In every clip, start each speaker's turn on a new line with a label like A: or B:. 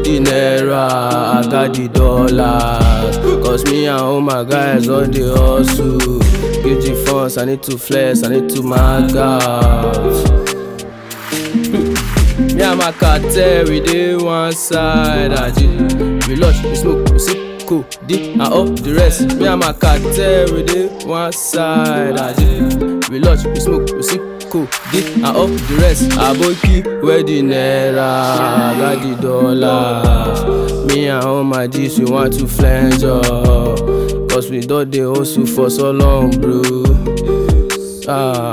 A: the naira, I got the dollars. Cause me and all my guys on the hustle. Give the funds, I need to flex, I need to mag out. Me and my cartel, we dey one side. Aji. We lush, we smoke, we sip, cool, D and up the rest. Me and my cartel, we dey one side. Aji. We lush, we smoke, we sip, cool, D and up the rest. Aboki, where the naira, I got the dollars. Me and all my G's, we want to flange up. Cause we don dey hustle for so long, bro. Ah.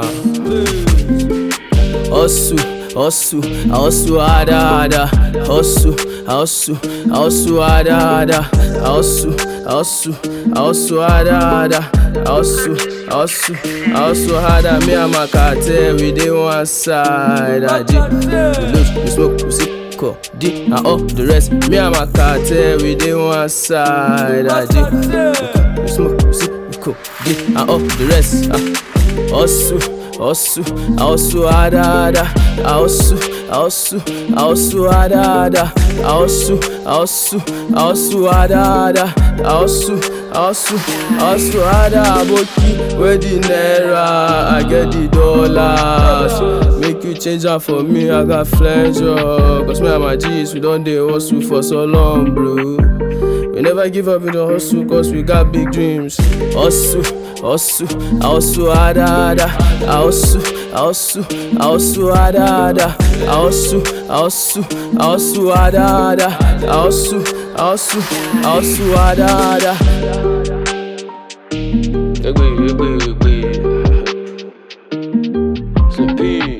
A: Hustle, hustle, I hustle harder, harder. Hustle, I hustle, I hustle harder, harder. I hustle, I hustle, I hustle harder, harder. I hustle, I hustle, I hustle harder. Me and my cartel, we dey one side. Aji, we loot, we smoke, we sip, co, D, and all the rest. Me and my cartel, we dey one side. Aji, we smoke, we sip, we co, D, and all the rest. Ah. Hustle, hustle, I hustle harder, harder. I hustle, I hustle, I hustle harder, harder. I hustle, I hustle, I hustle harder, harder. I hustle, I hustle, I hustle harder. Aboki, where the naira, I get the dollars. Make you change am for me, I got pleasure. Cause me and my G's, we don dey hustle for so long, bro. We never give up in the hustle cause we got big dreams. Hustle, hustle, I hustle harder, harder. I hustle, I hustle, I hustle harder, harder. I hustle, I hustle, I hustle harder, harder. I hustle, I hustle, I hustle harder, harder. Egbe, egbe, egbe. Sleepy.